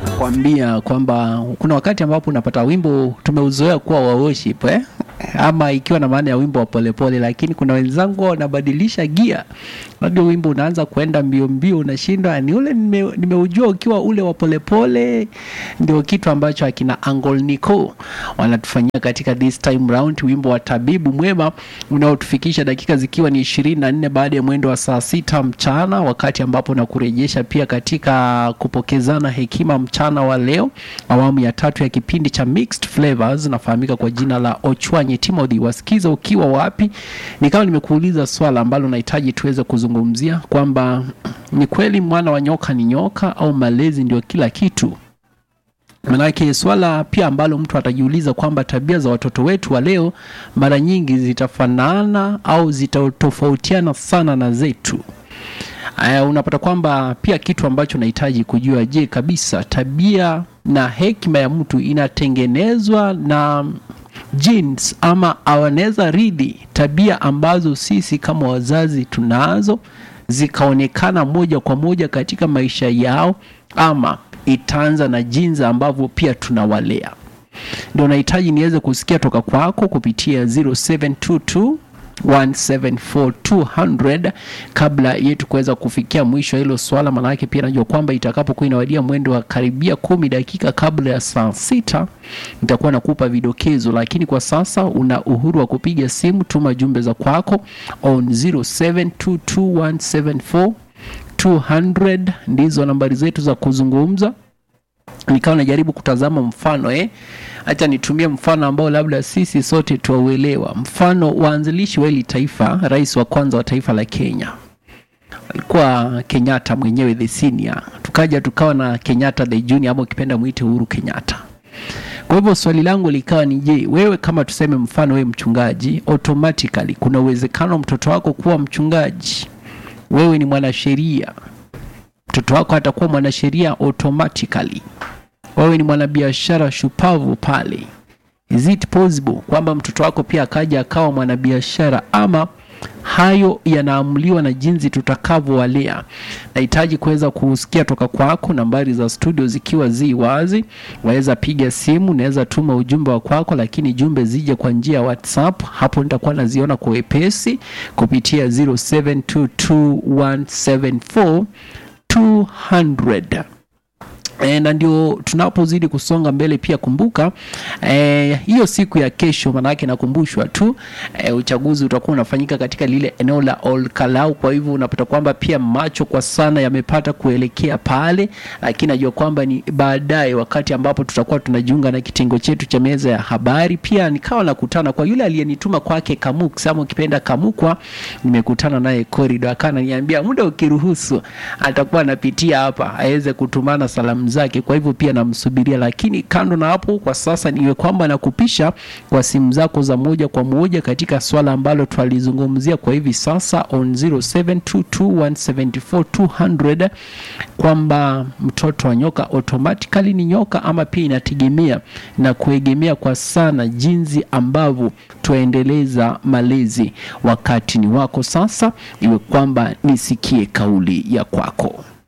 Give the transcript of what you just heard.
kuambia kwamba kuna wakati ambapo unapata wimbo tumeuzoea kuwa wa worship eh? ama ikiwa na maana ya wimbo wa polepole, lakini kuna wenzangu wanabadilisha gia, labda wimbo unaanza kuenda mbio mbio, unashindwa ni ule nime, nimeujua ukiwa ule wa polepole. Ndio kitu ambacho akina Angol Nico wanatufanyia katika this time round, wimbo wa tabibu mwema unaotufikisha dakika zikiwa ni ishirini na nne baada ya mwendo wa saa sita mchana, wakati ambapo na kurejesha pia katika kupokezana hekima mchana wa leo, awamu ya tatu ya kipindi cha Mixed Flavors, nafahamika kwa jina la Ochwanyi Timothy. Wasikiza ukiwa wapi? Nikawa nimekuuliza swala ambalo nahitaji tuweze kuzungumzia kwamba ni kweli mwana wa nyoka ni nyoka au malezi ndio kila kitu? Manake swala pia ambalo mtu atajiuliza kwamba tabia za watoto wetu wa leo mara nyingi zitafanana au zitatofautiana sana na zetu. Aya, unapata kwamba pia kitu ambacho nahitaji kujua, je, kabisa tabia na hekima ya mtu inatengenezwa na genes ama awanaweza ridhi tabia ambazo sisi kama wazazi tunazo zikaonekana moja kwa moja katika maisha yao, ama itaanza na jinsi ambavyo pia tunawalea. Ndio nahitaji niweze kusikia toka kwako kupitia 0722 174 kabla yetu kuweza kufikia mwisho hilo swala. Maanake pia najua kwamba itakapokuwa inawadia mwendo wa karibia kumi dakika kabla ya saa sita nitakuwa nakupa vidokezo, lakini kwa sasa una uhuru wa kupiga simu, tuma jumbe za kwako on 0722174200 ndizo nambari zetu za kuzungumza. Nikawa najaribu kutazama mfano eh, acha nitumie mfano ambao labda sisi sote tuauelewa. Mfano waanzilishi wa hili taifa, rais wa kwanza wa taifa la Kenya alikuwa Kenyatta mwenyewe the senior, tukaja tukawa na Kenyatta the junior, ama ukipenda mwite Uhuru Kenyatta. Kwa hivyo swali langu likawa ni je, wewe kama tuseme mfano wewe mchungaji, automatically kuna uwezekano mtoto wako kuwa mchungaji? Wewe ni mwanasheria, mtoto wako atakuwa mwanasheria automatically. Wewe ni mwanabiashara shupavu pale, is it possible kwamba mtoto wako pia akaja akawa mwanabiashara? Ama hayo yanaamuliwa na jinsi tutakavyowalea. Nahitaji kuweza kusikia toka kwako, nambari za studio zikiwa zi wazi, waweza piga simu, naweza tuma ujumbe wa kwako, lakini jumbe zije kwa njia ya WhatsApp. Hapo nitakuwa naziona kwa wepesi kupitia 0722174200 E, na ndio tunapozidi kusonga mbele pia kumbuka e, hiyo siku ya kesho, manake nakumbushwa tu e, uchaguzi utakuwa unafanyika katika lile eneo la Olkalau. Kwa hivyo unapata kwamba pia macho kwa sana yamepata kuelekea pale, lakini najua kwamba ni baadaye, wakati ambapo tutakuwa tunajiunga na kitengo chetu cha meza ya habari. Pia nikawa nakutana kwa yule aliyenituma kwake Kamuk, ama ukipenda Kamukwa, nimekutana naye corridor, akana niambia muda ukiruhusu atakuwa anapitia hapa aweze kutumana salamu zake. Kwa hivyo pia namsubiria, lakini kando na hapo, kwa sasa niwe kwamba nakupisha kwa simu zako za moja kwa moja katika swala ambalo twalizungumzia kwa hivi sasa on 0722174200 kwamba mtoto wa nyoka automatically ni nyoka ama pia inategemea na kuegemea kwa sana jinsi ambavyo twaendeleza malezi. Wakati ni wako sasa, iwe kwamba nisikie kauli ya kwako.